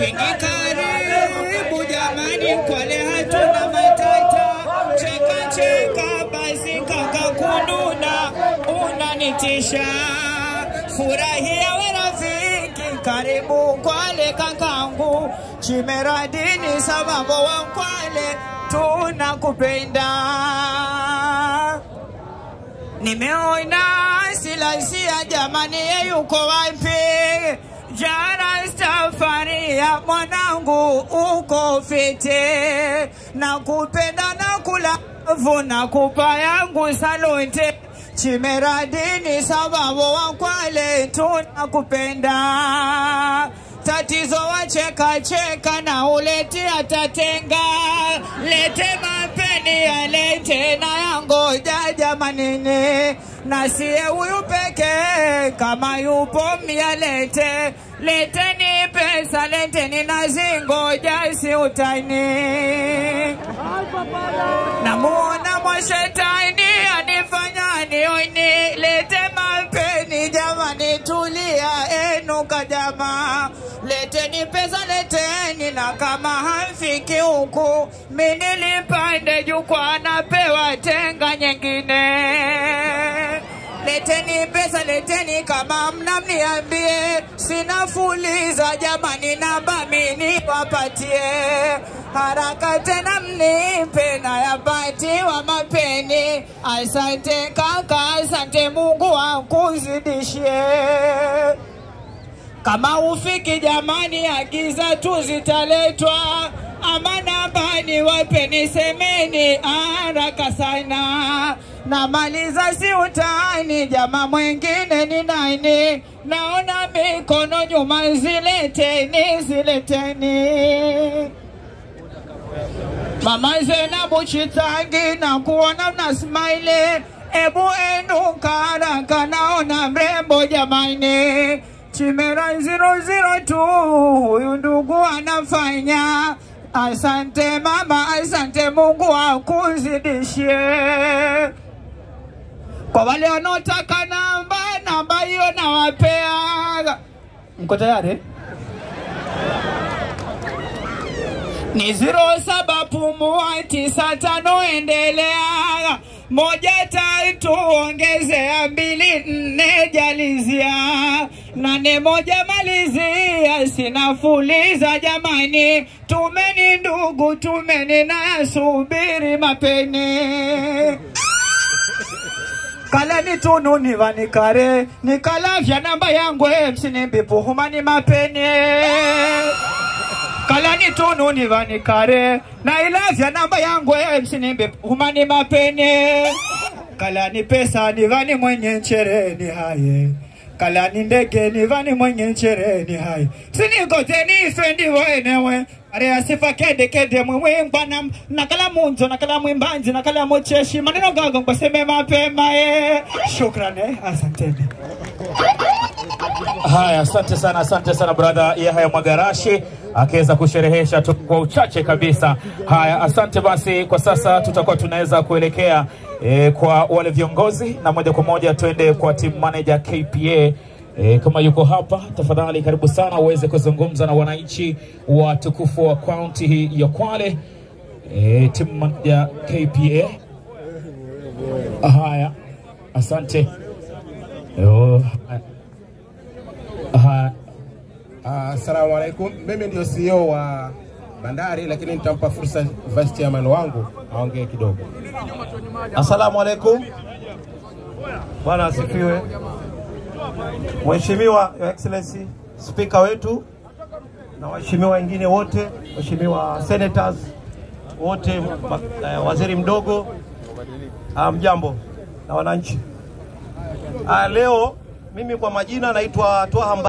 Kingi karibu jamani, Kwale hatuna matata. Cheka cheka basi kaka kununa, unanitisha. Furahia we rafiki, karibu Kwale kakangu. Chimeradini sababu wa Kwale tunakupenda. Nimeona silasia jamani, ye yuko wapi? Jana safari ya mwanangu uko fite, na kupenda na kulavu na kupa yangu salute. Chimeradini sababu wa Kwale tunakupenda. Tatizo wacheka cheka na ulete atatenga, lete mapeni yalete na yangoja jamanini, na siye huyu peke kama yupo myalete, leteni pesa leteni na zingoja si utaini namuona mwashetani anifanya nioni, lete mapeni jamani, tulia enuka jamaa, leteni pesa leteni, na kama hamfiki huku mimi nilipande jukwaa, napewa tenga nyingine. Leteni pesa leteni, kama mna mniambie, sina fuliza jamani, namba mimi wapatie haraka tena mnipe na yapatiwa mapeni. Asante kaka, asante Mungu akuzidishie. Kama ufiki jamani, agiza tu zitaletwa, ama nambani wapeni, semeni haraka sana. Namaliza si utani, jama mwengine ni nani? Naona mikono nyuma, zileteni, zileteni. Mama Zenabu Chitangi na kuona mna smile, ebu enuka haraka, naona mrembo jamani. Chimera 002 huyu ndugu anafanya. Asante mama, asante Mungu akuzidishie. Kwa wale wanaotaka namba, namba hiyo nawapea. Mko tayari? ni ziro saba pumua tisa tano endelea moja tatu ongezea mbili nne jalizia nane moja malizia sina fuliza jamani tumeni ndugu tumeni nayasubiri mapeni kala ni tunu ni vanikare nikalavya namba yangu msinimbipu humani mapeni kala ni tunu ni vanikare na ilavya namba yangu msinimbe humani mapene kala ni pesa ni vani mwenye nchere ni haye kala ni ndege ni vani mwenye nchere ni haye sinikote ni fendi wenewe are asifa kede kede mwewe mbana nakala munzo nakala mwimbanzi nakala mocheshi maneno gago ngoseme mapema e shukrani eh, asanteni Haya, asante sana, asante sana brother Yahya Mwagarashi akiweza kusherehesha tu kwa uchache kabisa. Haya, asante basi. Kwa sasa tutakuwa tunaweza kuelekea e, kwa wale viongozi na moja kwa moja tuende kwa team manager KPA. E, kama yuko hapa tafadhali, karibu sana uweze kuzungumza na wananchi wa tukufu wa kaunti hii ya Kwale. E, team manager KPA. Haya, asante. Yo, haya. Haya. Assalamu alaikum. Mimi ndio CEO wa bandari, lakini nitampa fursa vice chairman wangu aongee kidogo. Assalamu alaikum. Bwana asifiwe. Mheshimiwa Your Excellency Spika wetu na waheshimiwa wengine wote, waheshimiwa senators wote, ma- eh, waziri mdogo, ah, mjambo na wananchi. Ah, leo mimi kwa majina naitwa Twaha Mba-